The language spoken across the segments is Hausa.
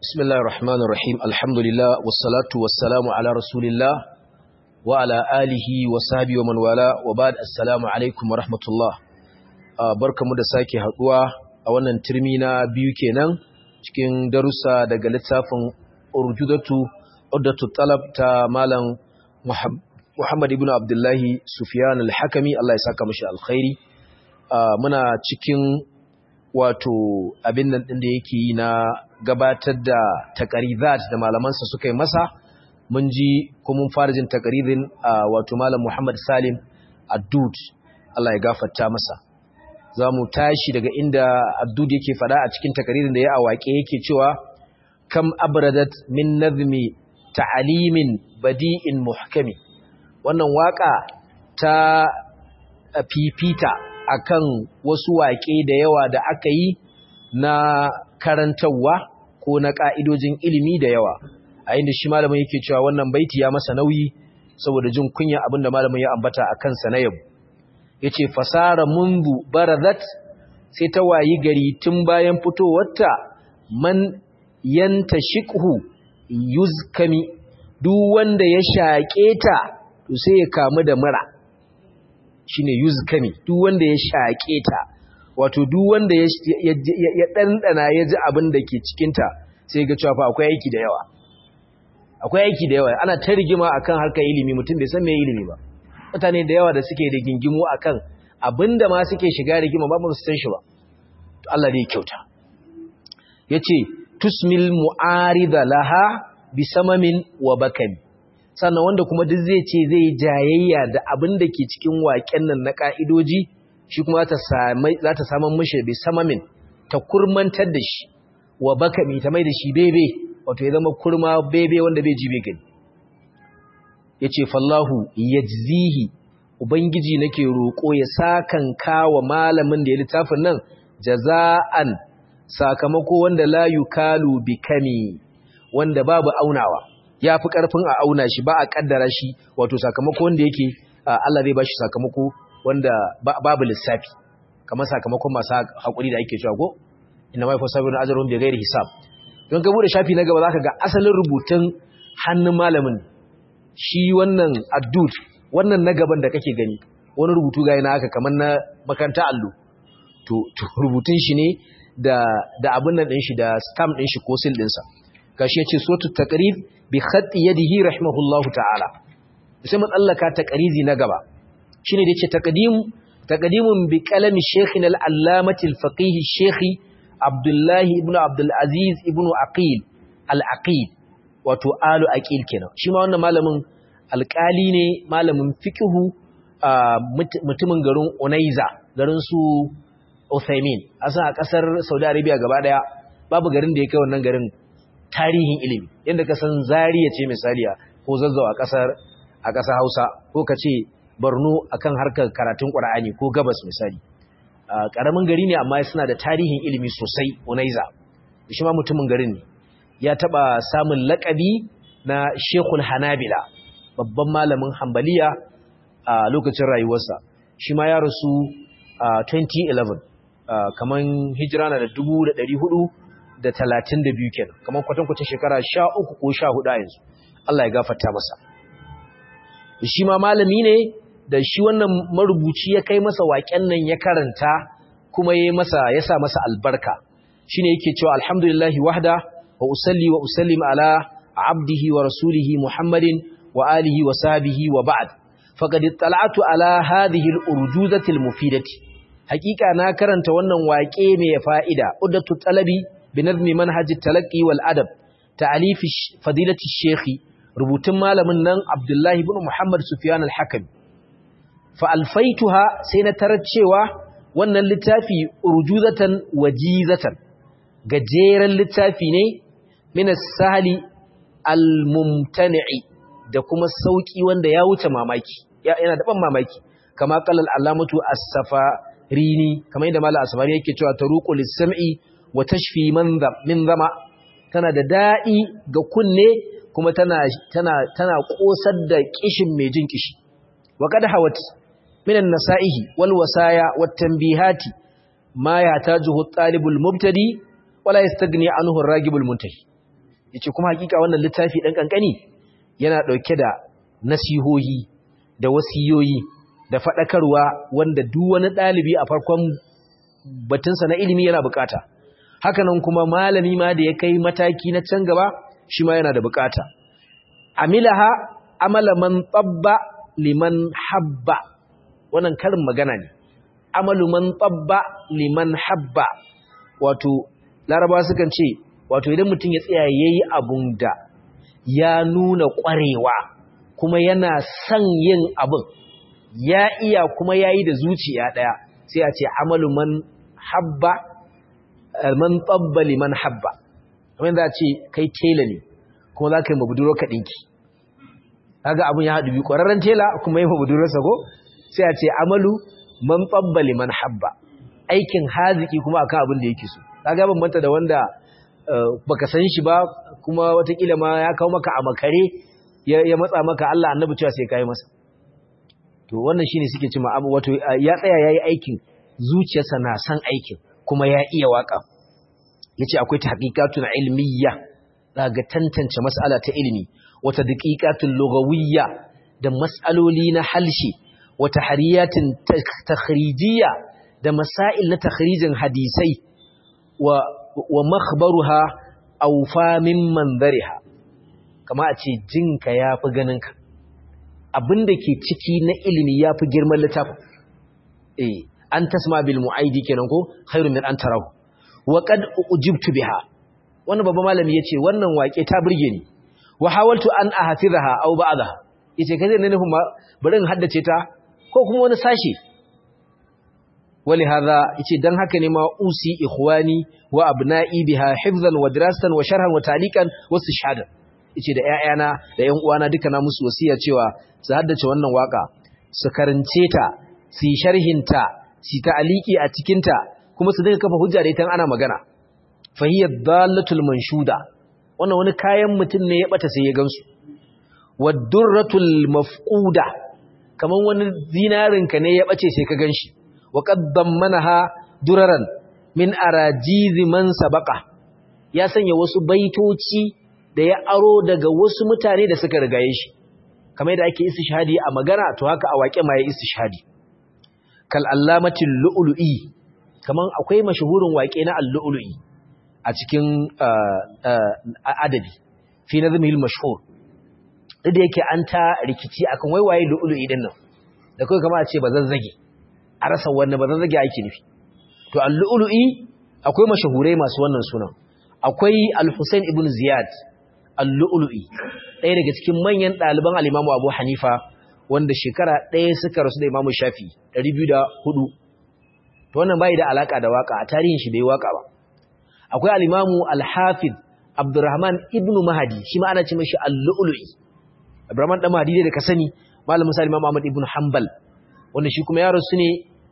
بسم الله الرحمن الرحيم الحمد لله والصلاة والسلام على رسول الله وعلى آله وصحبه ومن والاه وبعد السلام عليكم ورحمة الله barkamu da sake haduwa a wannan turmi na biyu kenan cikin darussa daga littafin urjudatu uddatu talab ta malam Muhammad ibn Abdullahi Sufyan al-Hakami Allah ya saka mashi alkhairi muna cikin wato abin nan din da yake yi na gabatar da takarizat da malamansa suka yi masa mun ji kuma mun fara jin takaririn wato malam Muhammad Salim Addud Allah ya gafarta masa za mu tashi daga inda Addud yake fada a cikin takaririn da ya awake yake cewa kam abradat min nazmi ta'alimin badi'in muhkami wannan waka ta fifita akan wasu waƙe da yawa da aka yi na karantarwa ko na ƙa'idojin ilimi da yawa a inda shi malamin yake cewa wannan baiti ya masa nauyi saboda jin kunya abin da malamin ya ambata a kansa na yabo ya ce fasara mundu barazat sai ta wayi gari tun bayan fitowarta man yanta shikhu yuzkami duk wanda ya shaƙe ta to sai ya kamu da mura shine yuzkami duk wanda ya shaƙe ta wato duk wanda ya ɗanɗana ya ji abin da ke cikinta sai ga cewa fa akwai aiki da yawa akwai aiki da yawa ana ta rigima akan harkar ilimi mutum bai san me ilimi ba mutane da yawa da suke da gingimu akan abin da ma suke shiga rigima ba mu san shi ba to Allah dai kyauta yace tusmil mu'arida laha bi samamin wa bakami sannan wanda kuma duk zai ce zai jayayya da abin da ke cikin waƙen nan na ƙa'idoji shi kuma za ta saman mashi bai samamin ta kurmantar da shi wa baka mai ta mai da shi bebe wato ya zama kurma bebe wanda bai ji gani ya ce fallahu ya zihi ubangiji nake roƙo ya sakan kawa malamin da ya littafin nan jaza'an sakamako wanda la yukalu bi kami wanda babu aunawa ya fi ƙarfin a auna shi ba a ƙaddara shi wato sakamako wanda yake Allah zai ba shi sakamako wanda babu lissafi kamar sakamakon masu haƙuri da ake cewa ko ina mai fasabi na ajarun bai gairi hisab don ka bude shafi na gaba za ka ga asalin rubutun hannun malamin shi wannan addud wannan na gaban da kake gani wani rubutu ga yana haka kamar na makaranta allo to rubutun shi ne da abin nan ɗin shi da stamp ɗin shi ko sil ɗinsa gashi yace suratul taqrib bi khatti yadihi rahimahullahu ta'ala sai mu tsallaka taqrizi na gaba shine da yace taqdim taqdimun bi qalami shaykhina al-allamati al-faqih shaykh Abdullah ibn Abdul Aziz ibn Aqil al-Aqil wato alu aqil kenan shi ma wannan malamin alƙali ne malamin fiqhu mutumin garin Unaiza garin su Uthaymin asa a kasar Saudi Arabia gaba daya babu garin da ya kai wannan garin tarihin ilimi yadda ka san zariya ce misaliya ko zazzau a ƙasar a ƙasar hausa ko ka ce borno akan harkar karatun ƙwar'ani ko gabas misali ƙaramin gari ne amma suna da tarihin ilimi sosai unaiza shi ma mutumin garin ne ya taɓa samun laƙabi na shekul hanabila babban malamin hambaliya a lokacin rayuwarsa shi ma ya rasu a 2011 kamar hijira na da 400 da talatin da biyu kenan kamar kwatankwacin shekara sha uku ko sha hudu a yanzu Allah ya gafarta masa shi ma malami ne da shi wannan marubuci ya kai masa waƙen nan ya karanta kuma ya masa ya sa masa albarka shine yake cewa alhamdulillahi wahda wa usalli wa usallim ala abdihi wa rasulihi muhammadin wa alihi wa sahbihi wa ba'd faqad ittala'tu ala hadhihi al-urjuzati al-mufidati haqiqa na karanta wannan waƙe mai fa'ida uddatu talabi بنظم منهج التلقي والأدب تعليف فضيلة الشيخ ربوتن مالمن نن عبد الله بن محمد سفيان الحكم فألفيتها سينترد cewa wannan littafi urjuzatan wajizatan gajeren littafi ne min as-sahli al-mumtani'i da kuma sauki wanda ya wuce mamaki yana da ban mamaki kama qala al-alamatu as-safarini kamar yadda mallam asfari yake cewa taruqu lis-sam'i wa tashfi min zama tana da daɗi ga kunne kuma tana tana tana kosar da kishin mai jin kishi wa kad hawat min an-nasa'ihi wal wasaya wat tanbihati ma yahtajuhu at-talibul mubtadi wala yastagni anhu ar-ragibul muntahi yace kuma hakika wannan littafi dan kankani yana dauke da nasihohi da wasiyoyi da fadakarwa wanda duk wani dalibi a farkon batunsa na ilimi yana bukata hakanan kuma malami ma da ya kai mataki na can gaba shi ma yana da bukata amilaha amala man tabba liman habba wannan karin magana ne amalu man tabba liman habba wato laraba sukan ce wato idan mutum ya tsaya yayi abun da ya nuna kwarewa kuma yana son yin abun ya iya kuma yayi da zuciya daya sai a ce amalu man habba man tabba liman habba kamar za a ce kai tela ne kuma za ka yi mabuduro ka ɗinki kaga abun ya haɗu bi ƙwararren tela kuma yi mabudurarsa ko sai a ce amalu man tabba liman habba aikin haziki kuma akan abin da yake so kaga bambanta da wanda baka san shi ba kuma watakila ma ya kawo maka a makare ya matsa maka Allah annabi cewa sai kai masa to wannan shine suke cewa abu wato ya tsaya yayi aikin zuciyarsa na san aikin kuma ya iya waka yace akwai tahqiqatun ilmiyya daga tantance mas'ala ta ilimi wata daqiqatun lughawiyya da mas'aloli na halshi wata hariyatin takhrijiyya da masail na takhrijin hadisai wa wa makhbaruha awfa min manzariha kama a ce jinka yafi ganinka abinda ke ciki na ilimi yafi girman littafin eh an tasma bil mu'aidi kenan ko khairu min an tarahu wa qad ujibtu biha wannan babban malami yace wannan wake ta burge ni wa hawaltu an ahfizaha aw ba'daha yace kaje ne nufin bari in haddace ta ko kuma wani sashi wali hadha yace dan haka ne ma usi ikhwani wa abna'i biha hifzan wa dirasatan wa sharhan wa taliqan wa istishhadan yace da ƴaƴana da ƴan uwana duka na musu wasiya cewa su haddace wannan waka su karance ta su yi sharhin ta su ta'aliki a cikin ta kuma su dinga kafa hujja da ita ana magana fahiyar dalatul manshuda wannan wani kayan mutum ne ya bata sai ya gansu wadurratul mafquda kaman wani zinarin ka ne ya bace sai ka ganshi wa qaddan manaha duraran min arajizi man sabaqa ya sanya wasu baitoci da ya aro daga wasu mutane da suka rigaye shi kamar yadda ake istishhadi a magana to haka a waƙe ma ya istishhadi kal allamatil lu'lu'i kaman akwai mashahurin waƙe na al-lu'lu'i a cikin adabi fi nazmihil mashhur da yake an ta rikici akan waiwaye lu'lu'i din nan da kai kamar a ce bazazzage a rasa wannan bazazzage ake nufi to al-lu'lu'i akwai mashahurai masu wannan sunan akwai al-Husayn ibn Ziyad al-lu'lu'i ɗaya daga cikin manyan ɗaliban al-Imam Abu Hanifa wanda shekara ɗaya suka rasu da Imam Shafi 204 to wannan bai da alaka da waka a tarihin shi bai waka ba akwai al-imamu al-hafiz abdurrahman ibnu mahdi shi ma ana ce mashi al-lu'lu'i abdurrahman dan mahdi da ka sani malamin sa imam ahmad ibnu hanbal wanda shi kuma yaro su ne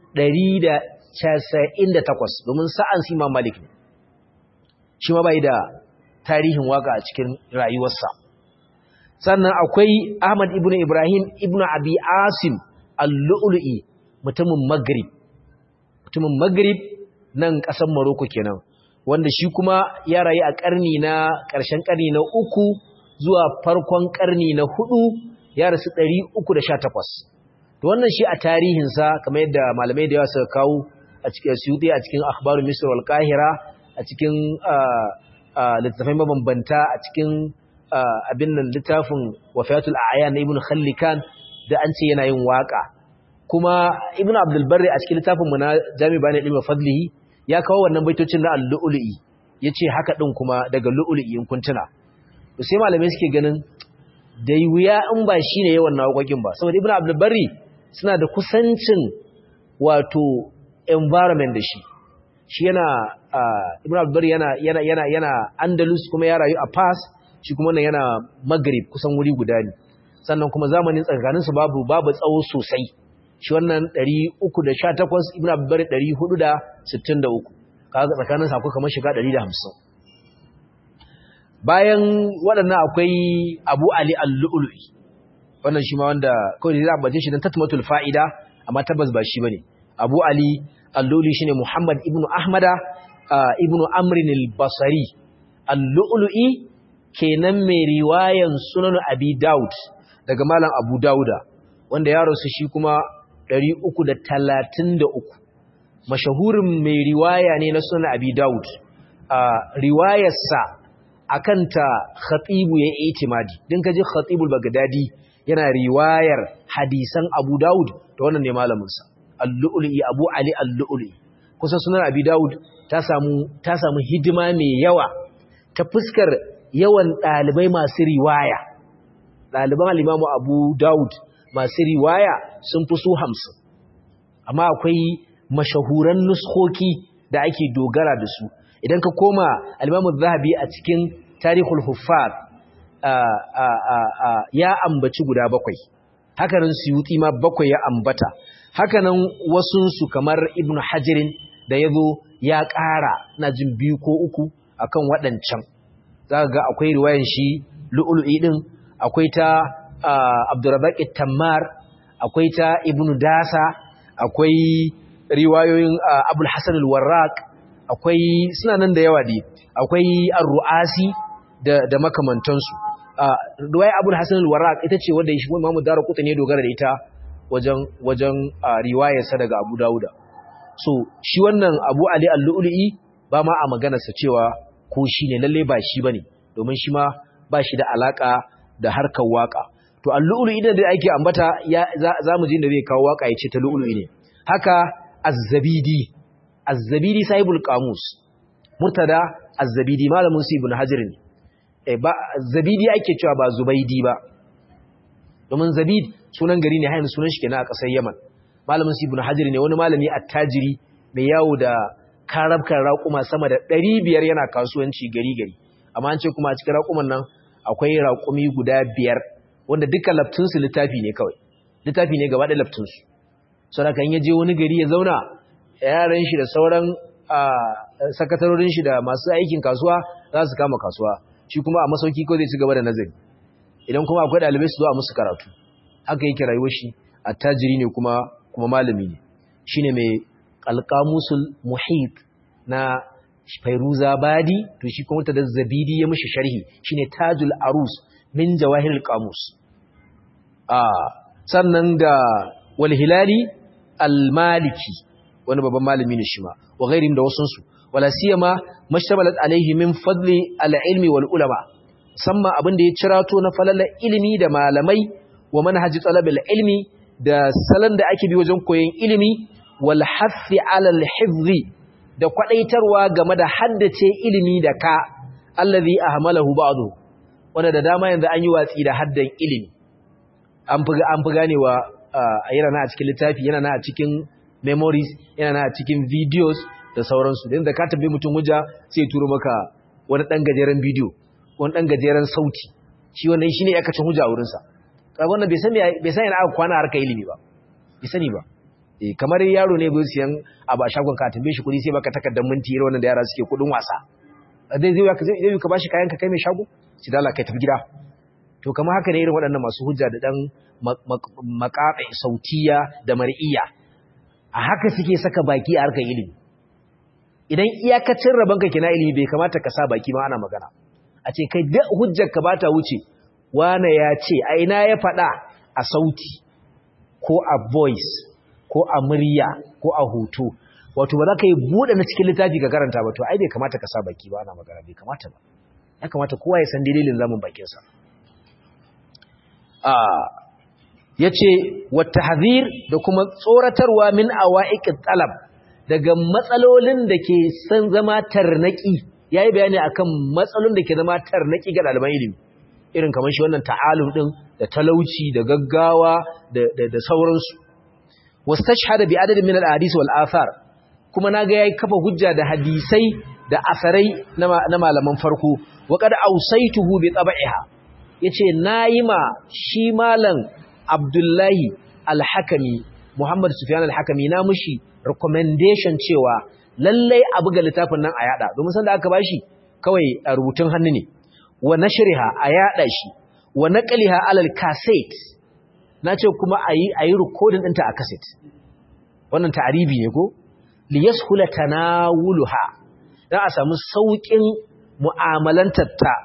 198 domin sa'an su imam malik ne shi ma bai da tarihin waka a cikin rayuwarsa sannan akwai ahmad ibnu ibrahim ibnu abi asim al-lu'lu'i mutumin maghrib mutumin maghrib nan ƙasar Morocco kenan wanda shi kuma ya rayu a ƙarni na ƙarshen ƙarni na uku zuwa farkon ƙarni na hudu ya rasu ɗari uku da sha takwas to wannan shi a tarihinsa kamar yadda malamai da yawa suka kawo a cikin suyuti a cikin akhbaru misr wal qahira a cikin littafai mabambanta a cikin abin nan littafin wafayatul a'yan na ibn khallikan da an ce yana yin waka kuma ibn abdul barri a cikin littafin mu na jami bani ilmi fadlihi ya kawo wannan baitocin na al-lu'lu'i yace haka din kuma daga lu'lu'i in kuntuna to sai malamai suke ganin da wuya in ba shine yawan nawakokin ba saboda ibn abdul barri suna da kusancin wato environment da shi shi yana ibn abdul barri yana yana yana yana andalus kuma ya rayu a fas shi kuma nan yana maghrib kusan wuri guda ne sannan kuma zamanin tsakaninsu babu babu tsawo sosai shi wannan 318 ibn abbar 463 kaga tsakanin sa akwai kamar shiga 150 bayan waɗannan akwai Abu Ali al-Lu'lu'i wannan shi ma wanda kawai zai ambace shi dan tatmatul fa'ida amma tabbas ba shi bane Abu Ali al-Lu'lu'i shine Muhammad ibn Ahmada ibn Amr al-Basri al-Lu'lu'i kenan mai riwayan sunan abi daud daga malam abu dauda wanda ya rasu shi kuma 333 mashahurin mai riwaya ne na sunan abi daud a riwayarsa akan ta khatibu ya itimadi din kaji khatibul bagdadi yana riwayar hadisan abu daud to wannan ne malamin sa al-lu'li abu ali al-lu'li kusan sunan abi daud ta samu ta samu hidima mai yawa ta fuskar yawan dalibai masu riwaya daliban al-imam abu daud masu riwaya sun fi su 50 amma akwai mashahuran nuskoki da ake dogara da su idan ka koma al-imam zahabi a cikin tarihul huffaz ya ambaci guda bakwai hakanan suyuti ma bakwai ya ambata hakanan wasunsu kamar ibnu hajirin da ya zo ya ƙara na jin biyu ko uku akan waɗancan za ga akwai riwayan shi lu'ulu'i ɗin akwai ta abdurrazak tammar akwai ta ibnu dasa akwai riwayoyin abul hasan al-warraq akwai suna nan da yawa dai akwai ar-ru'asi da da makamantansu riwaya abul hasan al-warraq ita ce wanda shi Imam Darqutni ne dogara da ita wajen wajen riwayarsa daga Abu Dawuda so shi wannan Abu Ali al-Lu'lu'i ba ma a maganarsa cewa ko shine lalle ba shi bane domin shi ma ba shi da alaka da harkar waka to al-Lu'lu'i da ake ambata za mu ji da zai kawo waka yace ta Lu'lu'i ne haka Az-Zabidi Az-Zabidi sahibul qamus Murtada Az-Zabidi malamin su Ibn Hajar ne eh ba Zabidi ake cewa ba Zubaidi ba domin Zabid sunan gari ne hayin sunan shi kenan a ƙasar Yaman malamin Ibn Hajar ne wani malami attajiri mai yawo da karabkan raƙuma sama da 500 yana kasuwanci gari gari amma an ce kuma a cikin raƙuman nan akwai raƙumi guda biyar wanda duka laftun su littafi ne kawai littafi ne gaba da laftun su saboda kan yaje wani gari ya zauna yaran shi da sauran sakatarorin shi da masu aikin kasuwa za su kama kasuwa shi kuma a masauki ko zai ci gaba da nazari idan kuma akwai ɗalibai su zo a musu karatu haka yake rayuwar shi attajiri ne kuma kuma malami ne shine mai alqamusul muhit na Fairuza Badi to shi kuma da Zabidi ya mishi sharhi shine Tajul Arus min Jawahirul Qamus ah sannan da Wal Hilali Al-Maliki wani babban malami ne shi ma wa ghairin da wasun su wala siyama mashtamalat alaihi min fadli al-ilmi wal ulama samma abin da ya cirato na falalar ilimi da malamai wa manhaji talabil ilmi da salon da ake bi wajen koyon ilimi wal hafi alal hifzi da kwadaitarwa game da haddace ilimi da ka allazi ahmalahu ba'du wanda da dama yanzu an yi watsi da haddan ilimi an fi an fi ganewa yana na a cikin littafi yana na a cikin memories yana na a cikin videos da sauransu da ka tabbi mutum hujja sai turo maka wani dan gajeren bidiyo wani dan gajeren sauti shi wannan shine yakacin hujja a wurinsa kaga wannan bai san bai san yana aka kwana harkar ilimi ba bai sani ba eh kamar yaro ne bai siyan abu a shagon ka tambaye shi kudi sai baka takardar minti irin wannan da yara suke kudin wasa dai zai ka zai ka bashi kayan ka kai mai shago shi dala kai tafi gida to kamar haka ne irin waɗannan masu hujja da dan maqafi sautiya da mar'iya a haka suke saka baki a harkar ilimi idan iyakacin rabanka kina ilimi bai kamata ka sa baki ma ana magana a ce kai da hujjar ka bata wuce wane ya ce a ina ya faɗa a sauti ko a voice ko a murya ko a hoto wato ba za ka yi buɗe na cikin littafi ka karanta ba to ai bai kamata ka sa baki ba ana magana bai kamata ba ya kamata kowa ya san dalilin zamun bakinsa ya ce wata hazir da kuma tsoratarwa min awa'iƙin talab daga matsalolin da ke san zama tarnaki ya yi bayani akan matsalolin da ke zama tarnaki ga ɗaliban ilimi irin kamar shi wannan ta'alum ɗin da talauci da gaggawa da sauransu wastashhada bi adadin min al-ahadith wal athar kuma naga yayi kafa hujja da hadisai da asarai na malaman farko wa qad awsaytuhu bi tab'iha yace nayi ma shi malam Abdullahi al-Hakami Muhammad Sufyan al-Hakami na mushi recommendation cewa lallai a buga littafin nan a yada domin san da aka bashi kawai a rubutun hannu ne wa nashriha a yada shi wa naqliha alal cassette nace kuma ayi ayi recording ɗinta a cassette wannan ta'aribi ne ko li yashula tanawuluha dan a samu saukin mu'amalantar ta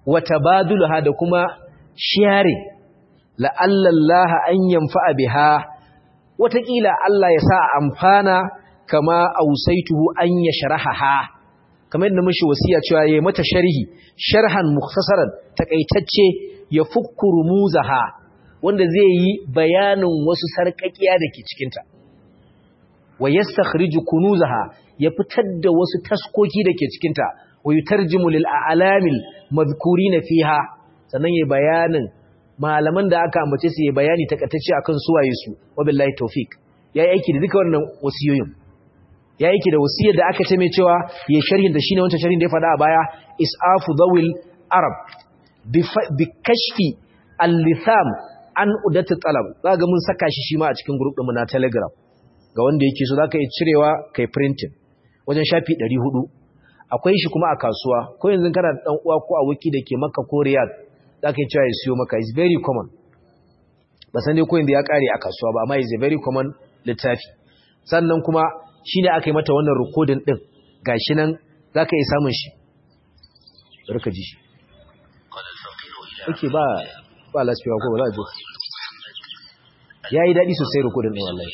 wa tabadulaha da kuma sharing la'alla Allah an yanfa'a biha watakila Allah ya sa amfana kama ausaituhu an yashrahaha kamar yadda mishi wasiya cewa yayi mata sharhi sharhan mukhtasaran takaitacce ya fukkuru muzaha wanda zai yi bayanin wasu sarkakiya dake cikin ta wa yastakhriju kunuzaha ya fitar da wasu taskoki dake cikin ta wa yutarjimu lil a'lamil madhkurina fiha sannan yayi bayanin malaman da aka ambace su yayi bayani takaitacce akan suwaye su wabillahi tawfik yayi aiki da duka wannan wasiyoyin ya yake da wasiyar da aka ce mai cewa ya sharhin da shine wancan sharhin da ya faɗa a baya isafu dawil arab bi kashfi al-litham an udatu talab zaka mun saka shi shi ma a cikin group ɗinmu na telegram ga wanda yake so zaka yi cirewa kai printing wajen shafi 400 akwai shi kuma a kasuwa ko yanzu kana da dan uwa ko a wiki da ke Makka ko Riyadh zaka yi cewa ya siyo maka is very common ba san dai ko yanzu ya kare a kasuwa ba amma is a very common littafi sannan kuma shi ne aka yi mata wannan rikodin ɗin ga shi nan za ka yi samun shi rika ji shi ake ba ba laspiwa ko ba za a jo ya yi daɗi sosai rikodin ɗin wallahi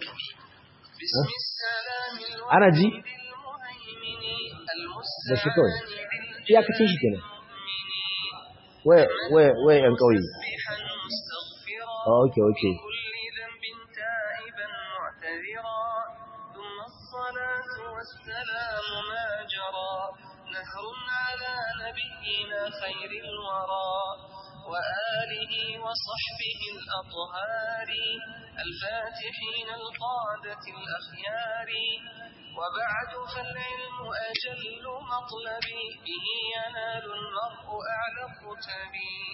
ana ji da shi kawai iyakacin shi kenan waye yan ƙauye ok ok والسلام ما جرى نهر على نبينا خير الورى وآله وصحبه الأطهار الفاتحين القادة الأخيار وبعد فالعلم أجل مطلبي به ينال المرء أعلى الرتب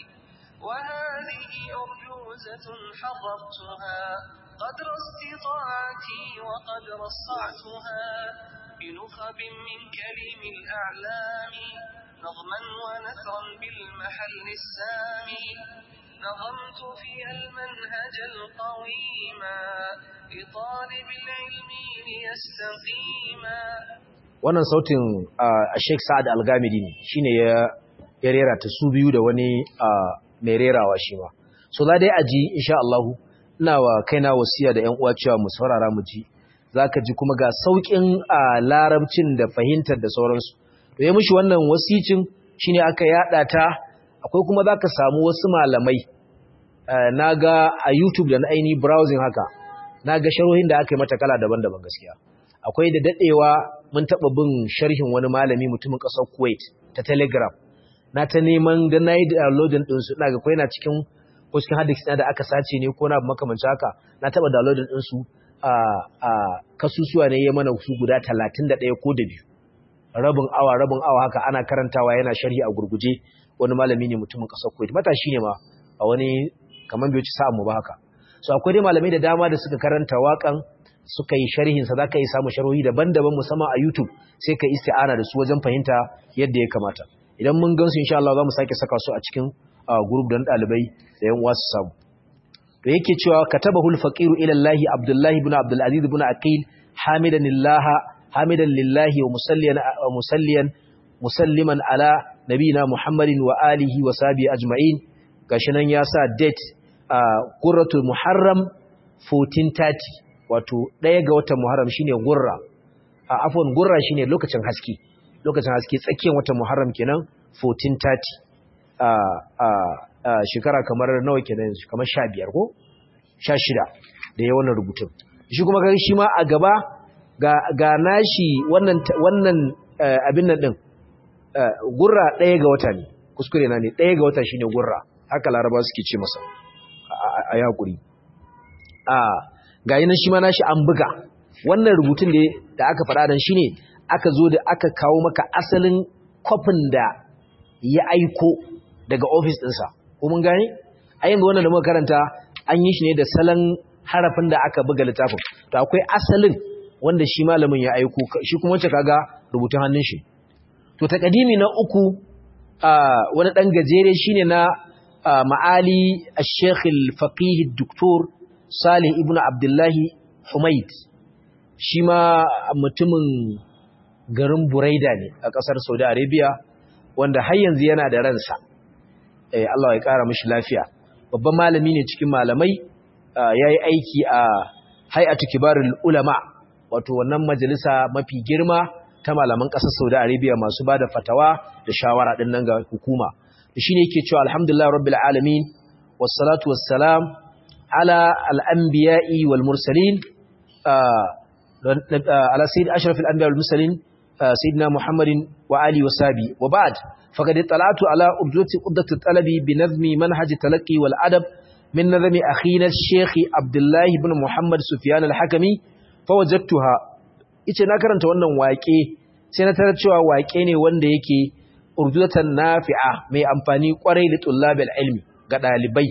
وهذه أرجوزة حررتها قدر استطاعتي وقدر الصعتها بنخب من كريم الأعلام نظما ونثرا بالمحل السامي نظمت فيها المنهج القويما لطالب العلم ليستقيما wannan sautin a Sheikh Sa'ad Al-Gamidi ne shine ya ya rera ta su biyu da wani mai rerawa shi ma so za dai aji insha Allah ina wa kaina wasiya da ƴan uwa cewa mu saurara mu ji zaka ji kuma ga saukin larabcin da fahimtar da sauransu to ya mishi wannan wasicin shine aka yada ta akwai kuma zaka samu wasu malamai naga a YouTube da na aini browsing haka naga sharhohin da aka yi mata kala daban-daban gaskiya akwai da dadewa mun taba bin sharhin wani malami mutumin kasar Kuwait ta Telegram na ta neman da nayi downloading din su ina ga ko yana cikin ko cikin hadis da aka sace ne ko na makamancin haka na taba downloading din su a a kasusuwa ne ya mana su guda 31 ko da biyu rabin awa rabin awa haka ana karantawa yana sharhi a gurguje wani malami ne mutumin kasar Kuwait matashi ne ma a wani kaman bai ci sa'a mu ba haka so akwai dai malamai da dama da suka karanta waƙan suka yi sharhin sa zaka yi samu sharhohi daban-daban musamman a YouTube sai ka isti'ana da su wajen fahimta yadda ya kamata idan mun gansu insha Allah za mu sake saka su a cikin group don ɗalibai da yan uwa su samu to yake cewa katabahu al-faqiru ila Allah Abdullah ibn Abdul Aziz ibn Aqil hamidan lillahi hamidan lillahi wa musalliyan musalliyan musalliman ala nabina Muhammadin wa alihi wa sahbihi ajma'in gashi nan ya sa date a Qurratul Muharram 1430 wato ɗaya ga watan Muharram shine gurra a afwan gurra shine lokacin haske lokacin haske tsakiyar watan Muharram kenan 1430 a a shekara kamar nawa kenan kamar 15 ko 16 da ya wannan rubutun shi kuma gari shi ma a gaba ga ga nashi wannan wannan abin nan din gurra ɗaya ga wata ne kuskure na ne ɗaya ga wata shine gurra haka laraba suke ce masa a yakuri a ga yi nan shi ma nashi an buga wannan rubutun da aka faɗa dan shine aka zo da aka kawo maka asalin kwafin da ya aiko daga ofis ɗinsa ko mun gane a yin wannan da muka karanta an yi shi ne da salon harafin da aka buga littafin to akwai asalin wanda shi malamin ya aiko shi kuma wacce kaga rubutun hannun shi to takadimi na uku wani ɗan gajere shine na ma'ali al-sheikh al-faqih doktor salih ibn abdullahi humaid shi ma mutumin garin buraida ne a ƙasar saudi arabia wanda har yanzu yana da ransa eh Allah ya kara mishi lafiya babban malami ne cikin malamai yayi aiki a hay'atu kibarul ulama wato wannan majalisa mafi girma ta malaman ƙasar Saudi Arabia masu bada fatawa da shawara din nan ga hukuma shine yake cewa alhamdulillah rabbil alamin wassalatu wassalam ala al-anbiya'i wal mursalin على سيد أشرف الأنبياء والمرسلين سيدنا محمد وآله وصحبه وبعد فقد اطلعت على أبدة أبدة الطلب بنظم منهج التلقي والأدب من نظم أخينا الشيخ عبد الله بن محمد سفيان الحكمي فوجدتها ita na karanta wannan waƙe sai na tarar cewa waƙe ne wanda yake urdatan nafi'a mai amfani kwarai da tullabil ilmi ga dalibai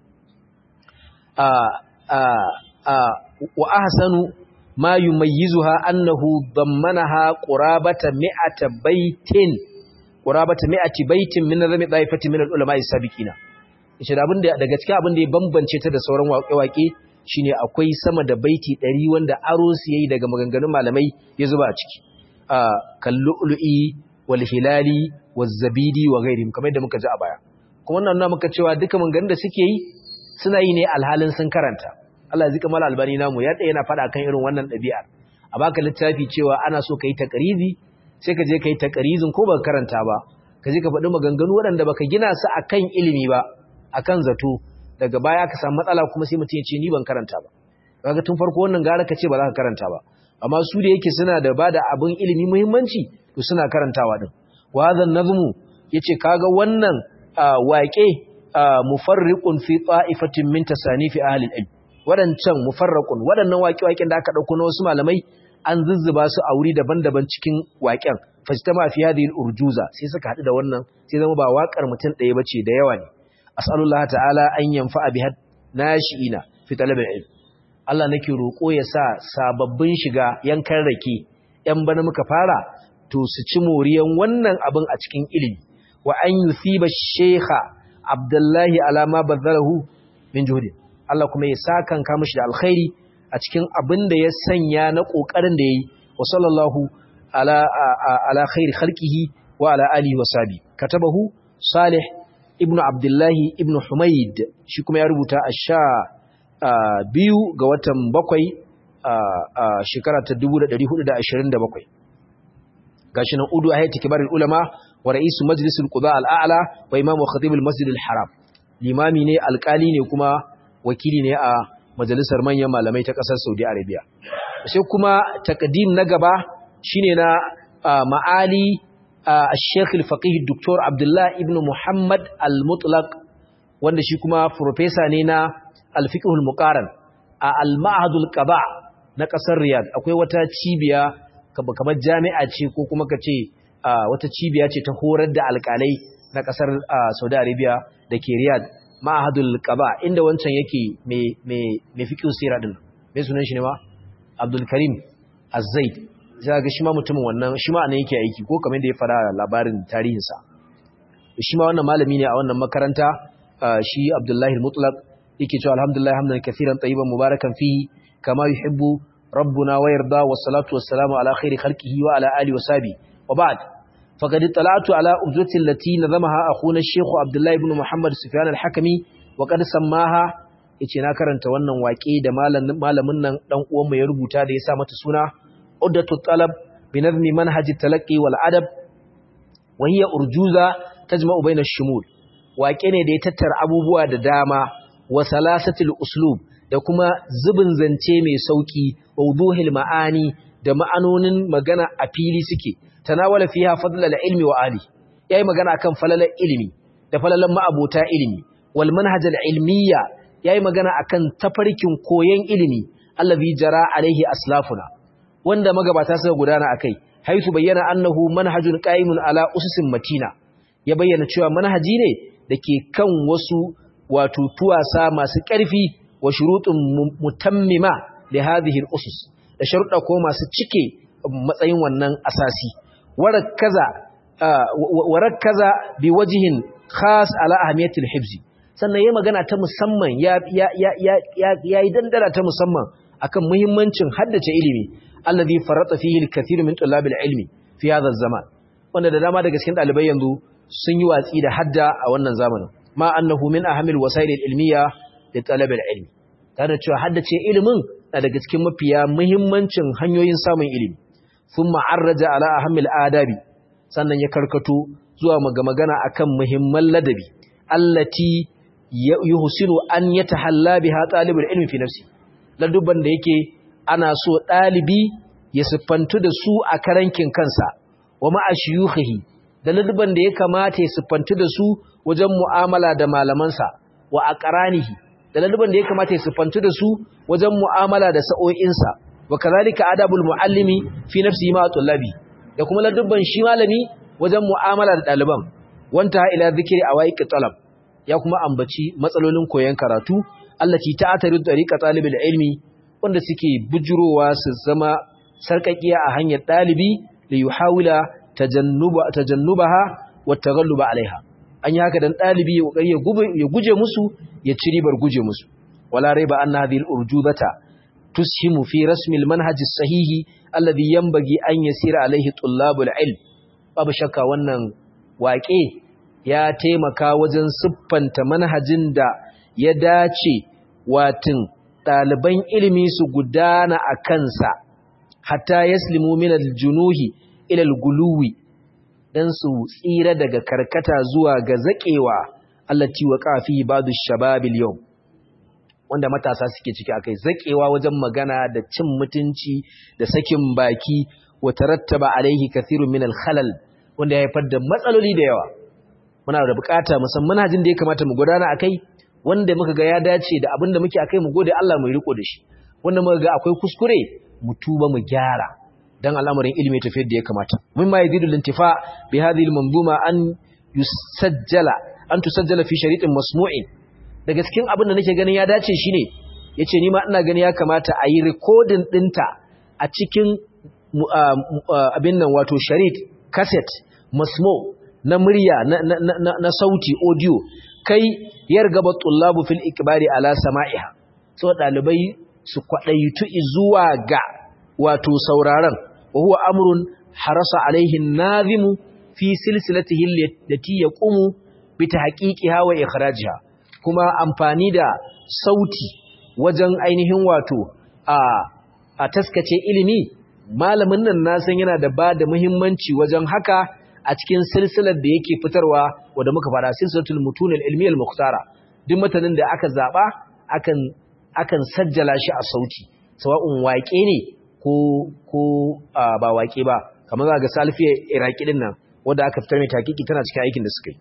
a a a wa ahsanu ma yumayyizuha annahu dammanaha qurabata mi'ata baitin qurabata mi'ati baitin min nazami daifati min al-ulama as-sabiqina yace da abin da daga cikin abin da ya bambance ta da sauran waƙe-waƙe shine akwai sama da baiti 100 wanda aro su yayi daga maganganun malamai ya zuba a ciki a kallu'lu'i wal hilali waz zabidi wa ghairihim kamar yadda muka ji a baya kuma wannan nuna muka cewa duka maganganun da suke yi suna yi ne alhalin sun karanta Allah zika mala albani namu ya tsaye yana faɗa kan irin wannan ɗabi'ar a baka littafi cewa ana so ka yi takarizi sai ka je ka yi takarizin ko baka karanta ba ka je ka faɗi maganganu waɗanda baka gina su akan ilimi ba akan zato daga baya ka samu matsala kuma sai mutum ya ce ni ban karanta ba kaga tun farko wannan gara ka ce ba za ka karanta ba amma su da yake suna da bada abin ilimi muhimmanci to suna karantawa din wa hadha nazmu yace kaga wannan waƙe mufarriqun fi ta'ifatin min tasanifi ahli al-ilm wadancan mufarraqun wadannan waƙe-waƙen da aka dauko na wasu malamai an zuzzuba su a wuri daban-daban cikin waƙen fajtama fi hadhihi al-urjuza sai suka hadu da wannan sai zama ba waƙar mutum ɗaya bace da yawa ne as'alullah ta'ala an yanfa'a biha nashi'ina fi talab al-ilm Allah nake roƙo ya sa sababbin shiga yankan rake ‘yan bana muka fara to su ci moriyan wannan abin a cikin ilimi wa an yusiba shekha abdullahi alama bazarahu min juhudi Allah kuma ya sa kan kama shi da alkhairi a cikin abin da ya sanya na ƙoƙarin da ya yi wa sallallahu ala, ala khairi khalqihi wa ala alihi wa sabi katabahu salih ibnu abdullahi ibnu humaid shi kuma ya rubuta a sha Uh, biyu ga watan bakwai a uh, uh, shekara ta 1427 gashi nan udu ayati kibarul ulama wa ra'isu majlisul qada al-a'la wa imamu khatibul masjid al-haram limami ne alkali ne kuma wakili ne a majalisar manyan malamai ta kasar Saudi Arabia sai kuma takdim na gaba shine na ma'ali al-sheikh al-faqih Dr. Abdullah ibn Muhammad al-Mutlaq wanda shi kuma professor ne na alfiqhul muqaran a al-ma'hadul qaba na kasar riyad akwai wata cibiya kamar jami'a ce ko kuma kace wata cibiya ce ta horar da alƙalai na kasar Saudi Arabia dake riyad ma'hadul qaba inda wancan yake me me me fiqhu sira din me sunan shi ne ma Abdul Karim Az-Zaid sai ga shi ma mutumin wannan shi ma anan yake aiki ko kamar da ya fara labarin tarihinsa shi ma wannan malami ne a wannan makaranta shi Abdullahi al-Mutlaq yake cewa alhamdulillah hamdan kaseeran tayyiban mubarakan fihi kama yuhibbu rabbuna wa yarda was salatu was salamu ala khairi khalqihi wa ala alihi wa sahbi wa ba'd faqad tala'tu ala ubzati allati nazamaha akhuna ash-shaykh abdullah ibn muhammad sufyan al-hakimi wa qad sammaha yace na karanta wannan waƙe da malamin nan dan uwan mu ya rubuta da ya sa mata suna uddatu talab bi nazmi manhaj at-talaqqi wal adab wa hiya urjuza tajma'u bayna ash-shumul waƙe ne da ya tattara abubuwa da dama wa salasatil uslub da kuma zubin zance mai sauki wuduhil ma'ani da ma'anonin magana a fili suke tanawala fiha fadlal ilmi wa ali yayi magana akan falalar ilimi da falalan ma'abota ilimi wal manhajal ilmiya yayi magana akan tafarkin koyon ilimi allazi jara alaihi aslafuna wanda magabata suka gudana akai haitu bayyana annahu manhajun qa'imun ala ususin matina ya bayyana cewa manhaji ne dake kan wasu wato tuwasa masu ƙarfi wa shurutun mutammima da hadhihi al-usus da sharuɗa ko masu cike matsayin wannan asasi warakaza warakaza bi wajhin khas ala ahmiyati al-hifz sannan yayi magana ta musamman ya ya ya ya yi dandara ta musamman akan muhimmancin haddace ilimi alladhi farata fihi al-kathir min tulab al-ilmi fi hadha az-zaman wanda da dama daga cikin dalibai yanzu sun yi watsi da hadda a wannan zamanin ma annahu min ahamil wasail ilmiya da talab ilmi tare da cewa haddace ilimin na daga cikin mafiya muhimmancin hanyoyin samun ilimi thumma arraja ala ahamil adabi sannan ya karkato zuwa magana akan muhimman ladabi allati yuhsinu an yatahalla biha talibul ilmi fi nafsi ladubban da yake ana so dalibi ya siffantu da su a karankin kansa wa ma'a shuyukhihi da ladubban da ya kamata ya siffantu da su wajen mu'amala da malamansa wa aqranihi da ladubban da ya kamata ya siffantu da su wajen mu'amala da sa'o'insa wa kazalika adabul muallimi fi nafsihi ma tullabi da kuma ladubban shi malami wajen mu'amala da ɗaliban wanta ila zikiri a waƙi talab ya kuma ambaci matsalolin koyon karatu allati ta'atari tariqa talibul ilmi wanda suke bujurowa su zama sarkakiya a hanyar ɗalibi da yuhawila tajannuba tajannubaha wa taghalluba alaiha an yi haka dan ɗalibi ya kokari ya guje musu ya ci ribar guje musu wala raiba anna hadhihi al-urjuzata tushimu fi rasmi al-manhaj as-sahihi alladhi yanbaghi an yasira alaihi tullabul ilm babu shakka wannan waƙe ya taimaka wajen siffanta manhajin da ya dace watin ɗaliban ilimi su gudana a kansa hatta yaslimu min aljunuhi ila alguluwi dan su tsira daga karkata zuwa ga zakewa allati waqa fi ba'd ash-shabab al-yawm wanda matasa suke ciki akai zakewa wajen magana da cin mutunci da sakin baki wa tarattaba alaihi kathirun min al-khalal wanda ya haifar da matsaloli da yawa muna da bukata musamman manhajin da ya kamata mu gudana akai wanda muka ga ya dace da abin da muke akai mu gode Allah mu riko da shi wanda muka ga akwai kuskure mu tuba mu gyara dan al'amarin ilimi tafi da ya kamata mun ma yazidu lintifa bi hadhihi al-manzuma an yusajjala an tusajjala fi sharitin masmu'in daga cikin abin da nake ganin ya dace shine yace ni ma ina gani ya kamata a yi recording dinta a cikin abin nan wato sharit cassette masmo na murya na, na, na, na sauti audio kai yar gaba tullabu fil ikbari ala sama'iha so dalibai su kwadaitu zuwa ga wato sauraron wa huwa amrun harasa alaihi nazimu fi silsilatihi allati yaqumu bi tahqiqiha wa ikhrajiha kuma amfani da sauti wajen ainihin wato a a taskace ilimi malamin nan na san yana da ba da muhimmanci wajen haka a cikin silsilar da yake fitarwa wadda muka fara silsilatul mutunil ilmiyal mukhtara duk mutanen da aka zaba akan akan sajjala shi a sauti sawa'un waƙe ne ko ko ba waƙe ba kamar za ga salfiya iraki din nan wanda aka fitar mai takiki tana cikin aikin da suka yi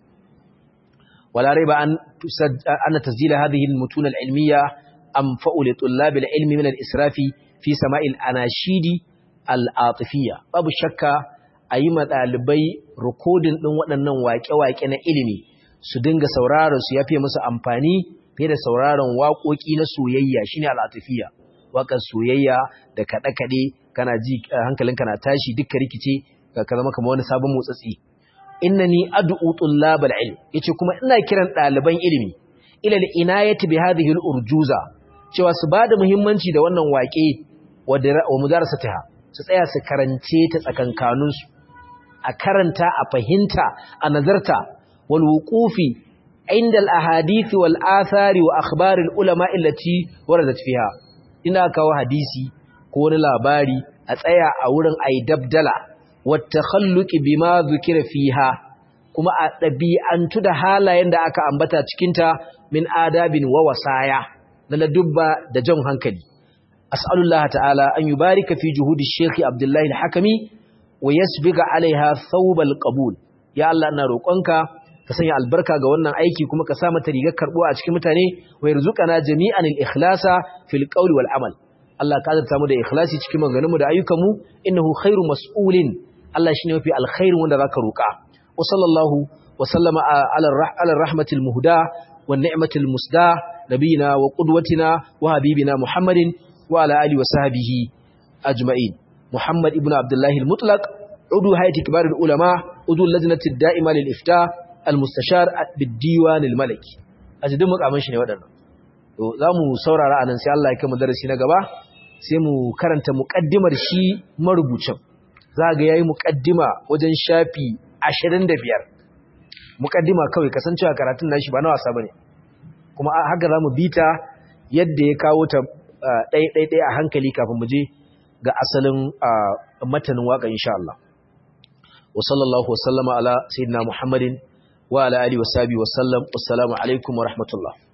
wala raiba an anna tasjila hadhihi al-mutun al-ilmiyya anfa'u li tullab al-ilmi min al-israfi fi sama'il anashidi al-atifiyya babu shakka a yi ɗalibai rikodin ɗin waɗannan waƙe-waƙe na ilimi su dinga sauraron su ya fiye musu amfani fiye da sauraron waƙoƙi na soyayya shine al'atafiya waƙar soyayya da kaɗe-kaɗe kana ji hankalinka na tashi dukkan rikice ka zama kamar wani sabon motsatsi innani ad'u tullabal ilm yace kuma ina kiran ɗaliban ilimi ila al-inayati bi hadhihi al-urjuza cewa su bada muhimmanci da wannan waƙe wa mudarasatiha su tsaya su karance ta tsakankaninsu a karanta a fahimta a nazarta wal wuqufi inda al ahadith wal athari wa akhbar al ulama allati waradat fiha ina kawo hadisi ko wani labari a tsaya a wurin ai dabdala wat takhalluq bima dhukira fiha kuma a dabi'antu da halayen da aka ambata cikin ta min adabin wa wasaya na ladubba da jan hankali as'alullah ta'ala an yubarika fi juhudi shaykh abdullahi al-hakimi wa yasbiga alaiha thawbal qabul ya Allah ina roƙonka ka sanya albarka ga wannan aiki kuma ka sa mata rigar karbuwa a cikin mutane wa yarzuqana jami'an al-ikhlasa fil qawli wal amal Allah ka azurta mu da ikhlasi cikin maganganun mu da ayyukan mu innahu khairu mas'ulin Allah shine mafi alkhairin wanda zaka roƙa wa sallallahu wa sallama ala ala rahmatil muhda wan ni'matil musda nabiyina wa qudwatina wa habibina muhammadin wa ala alihi wa sahbihi ajma'in محمد ابن عبد الله المطلق عضو هيئة كبار العلماء عضو اللجنة الدائمة للإفتاء المستشار بالديوان الملكي أجدهم مقامن shi ne waɗannan to zamu saurara anan sai Allah ya kai mu darasi na gaba sai mu karanta muqaddimar shi marubucin za ga yayi muqaddima wajen shafi 25 mukaddima kawai kasancewa karatun nashi ba na wasa bane kuma haka zamu bita yadda ya kawo ta ɗai ɗai ɗai a hankali kafin mu je ga asalin matanin waka insha Allah wa sallallahu wa sallama ala sayyidina Muhammadin wa ala alihi wa sahbihi wa sallam assalamu alaikum wa rahmatullah